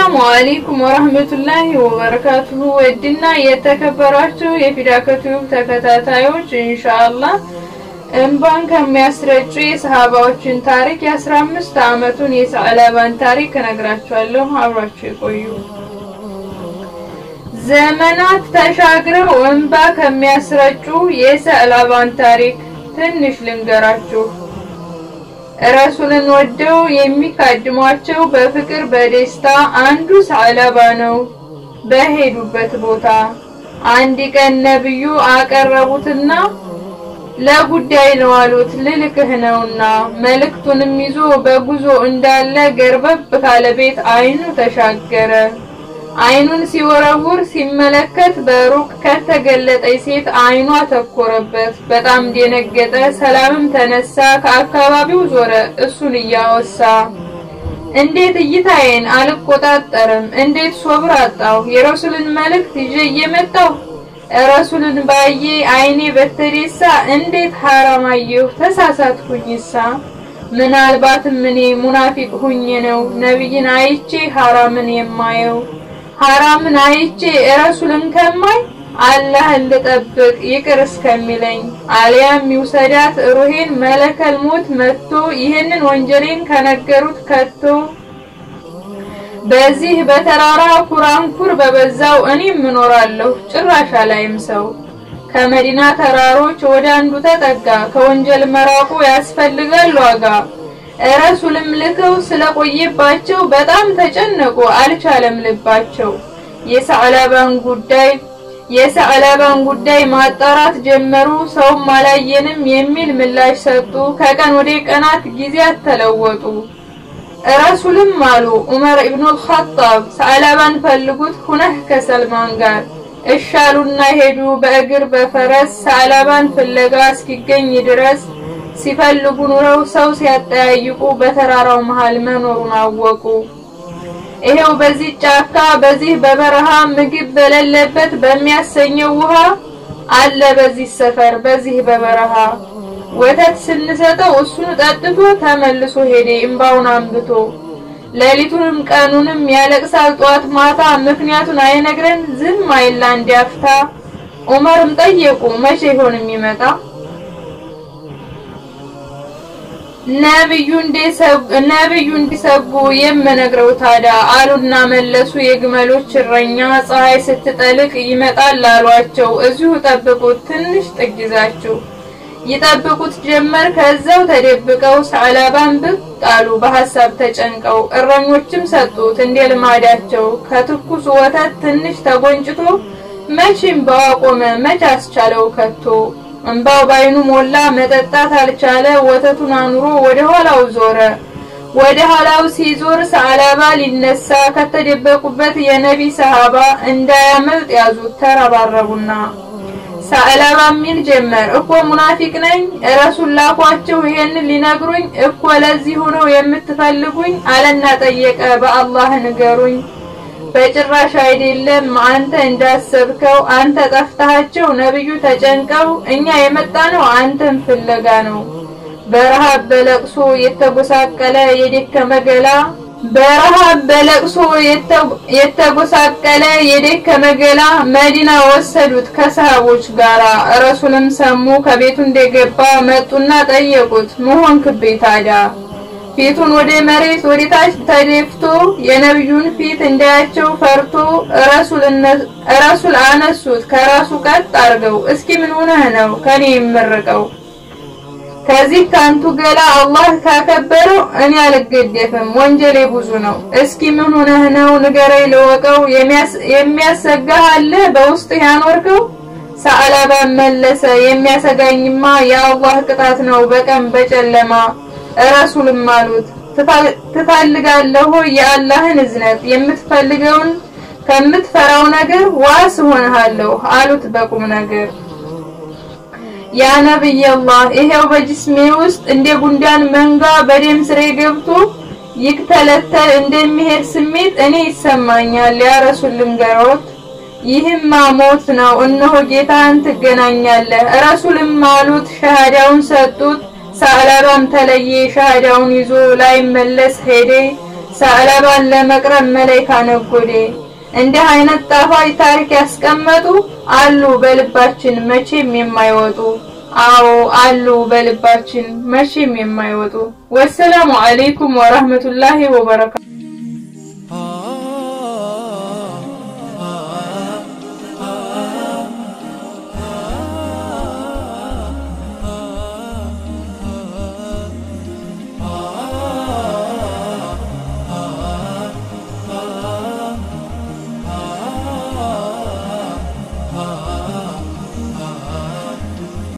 አሰላሙ አለይኩም ወረህመቱላሂ ወበረካቱሁ። ውድና የተከበራችሁ የፊዳከቱብ ተከታታዮች ኢንሻአላህ እንባን ከሚያስረጩ የሰሃባዎችን ታሪክ የአስራ አምስት ዓመቱን የሰዕለባን ታሪክ እነግራችኋለሁ። አብራችሁ ይቆዩ። ዘመናት ተሻግረው እንባ ከሚያስረጩ የሰዕለባን ታሪክ ትንሽ ልንገራችሁ። ረሱልን ወደው የሚካድሟቸው በፍቅር በደስታ አንዱ ሰዕለባ ነው። በሄዱበት ቦታ አንድ ቀን ነብዩ አቀረቡትና ለጉዳይ ነው አሉት። ልልክህ ነውና መልእክቱንም ይዞ በጉዞ እንዳለ ገርበብ ካለ ቤት አይኑ ተሻገረ። አይኑን ሲወረውር ሲመለከት በሩቅ ከተገለጠች ሴት አይኗ ተኮረበት። በጣም ደነገጠ። ሰላምም ተነሳ። ከአካባቢው ዞረ፣ እሱን እያወሳ እንዴት እይታዬን አልቆጣጠርም? እንዴት ሶብር አጣሁ? የረሱልን መልእክት ይዤ እየመጣሁ ረሱልን ባዬ አይኔ በተደሳ እንዴት ሐራም አየሁ? ተሳሳትኩኝሳ? ምናልባትም እኔ ሙናፊቅ ሁኜ ነው ነብይን አይቼ ሐራምን የማየው ሐራምን አይቼ ረሱልን ከማይ አላህን ልጠብቅ ይቅር እስከሚለኝ አልያም ይውሰዳት ሩሄን መለከል ሞት መጥቶ ይህንን ወንጀሌን ከነገሩት ከቶ በዚህ በተራራ ኩራንኩር በበዛው እኔም እኖራለሁ ጭራሽ አላይም ሰው። ከመዲና ተራሮች ወደ አንዱ ተጠጋ ከወንጀል መራቁ ያስፈልጋል ዋጋ። ረሱልም ልከው ስለቆየባቸው በጣም ተጨነቁ አልቻለም ልባቸው። የሰዕለባን ጉዳይ የሰዕለባን ጉዳይ ማጣራት ጀመሩ። ሰውም አላየንም የሚል ምላሽ ሰጡ። ከቀን ወደ ቀናት ጊዜያት ተለወጡ። ረሱልም አሉ ዑመር ኢብኑል ኸጣብ ሰዕለባን ፈልጉት ሁነህ ከሰልማን ጋር እሻሉና ሄዱ በእግር በፈረስ ሰዕለባን ፍለጋ እስኪገኝ ድረስ ሲፈልጉ ኑረው ሰው ሲያጠያይቁ በተራራው መሃል መኖሩን አወቁ። ይሄው በዚህ ጫካ በዚህ በበረሃ ምግብ በሌለበት በሚያሰኘው ውሃ አለ በዚህ ሰፈር በዚህ በበረሃ ወተት ስንሰጠው እሱን ጠጥቶ ተመልሶ ሄደ እምባውን አንብቶ ሌሊቱንም ቀኑንም ያለቅሳል ጧት ማታ ምክንያቱን አይነግረን ዝም አይላ እንዲያፍታ ዑመርም ጠየቁ መቼ ይሆን የሚመጣ ነብዩ ነብዩ እንዲሰጉ የምነግረው ታዲያ አሉና መለሱ የግመሎች እረኛ ፀሐይ ስትጠልቅ ይመጣል አሏቸው እዚሁ ጠብቁት ትንሽ ጥግ ይዛችሁ ይጠብቁት ጀመር ከዛው ተደብቀው ሰዕለባን ብቅ አሉ በሐሳብ ተጨንቀው እረኞችም ሰጡት እንደ ልማዳቸው ከትኩስ ወተት ትንሽ ተጎንጭቶ መቼም በዋቆመ መች አስቻለው ከቶ እንባው ባይኑ ሞላ መጠጣት አልቻለ ወተቱን አኑሮ ወደ ኋላው ዞረ ወደ ኋላው ሲዞር ሰዕለባ ሊነሳ ከተደበቁበት የነቢ ሰሃባ እንዳያመልጥ ያዙት ተረባረቡና ሰዕለባ ሚል ጀመር እኮ ሙናፊቅ ነኝ ረሱል ላኳቸው ይሄንን ሊነግሩኝ እኮ ለዚህ ሆነው የምትፈልጉኝ አለና ጠየቀ በአላህ ንገሩኝ በጭራሽ አይደለም አንተ እንዳሰብከው አንተ ጠፍታቸው ነብዩ ተጨንቀው እኛ የመጣ ነው አንተን ፍለጋ ነው በረሃብ በለቅሶ የተጎሳቀለ የደከመ ገላ በረሃብ በለቅሶ የተጎሳቀለ የደከመ ገላ መዲና ወሰዱት ከሰሃቦች ጋራ ረሱልም ሰሙ ከቤቱ እንደገባ መጡና ጠየቁት መሆን ክቤ ታዲያ ፊቱን ወደ መሬት ወደ ታች ተደፍቶ የነብዩን ፊት እንዳያቸው ፈርቶ ረሱል አነሱት ከራሱ ቀጥ አርገው እስኪ ምን ሆነህ ነው ከኔ የምርቀው ከዚህ ካንቱ ገላ አላህ ካከበረው እኔ አልገደፍም ወንጀሌ ብዙ ነው እስኪ ምን ሆነህ ነው ንገረኝ ልወቀው የሚያሰጋህ አለ በውስጥ ያኖርከው ሰዕለባ መለሰ የሚያሰጋኝማ የአላህ ቅጣት ነው በቀን በጨለማ ረሱልም አሉት ትፈልጋለህ የአላህን እዝነት የምትፈልገውን ከምትፈራው ነገር ዋስ ሆነሃለሁ አሉት በቁም ነገር ያ ነብይ አላህ ይሄው በጅስሜ ውስጥ እንደ ጉንዳን መንጋ በደም ስሬ ገብቶ ይክተለተል እንደሚሄድ ስሜት እኔ ይሰማኛል ያ ረሱል ልንገሮት ይህማ ሞት ነው እነሆ ጌታን ትገናኛለህ ረሱልም አሉት ሸሃዳውን ሰጡት ሰዕለባም ተለየ ሻሃዳውን ይዞ ላይመለስ ሄደ ሰዕለባን ለመቅረብ መላይካ ነጎዴ። እንዲህ አይነት ጣፋጭ ታሪክ ያስቀመጡ አሉ በልባችን መቼም የማይወጡ። አዎ አሉ በልባችን መቼም የማይወጡ። ወሰላሙ አለይኩም ወራህመቱላሂ ወበረካቱ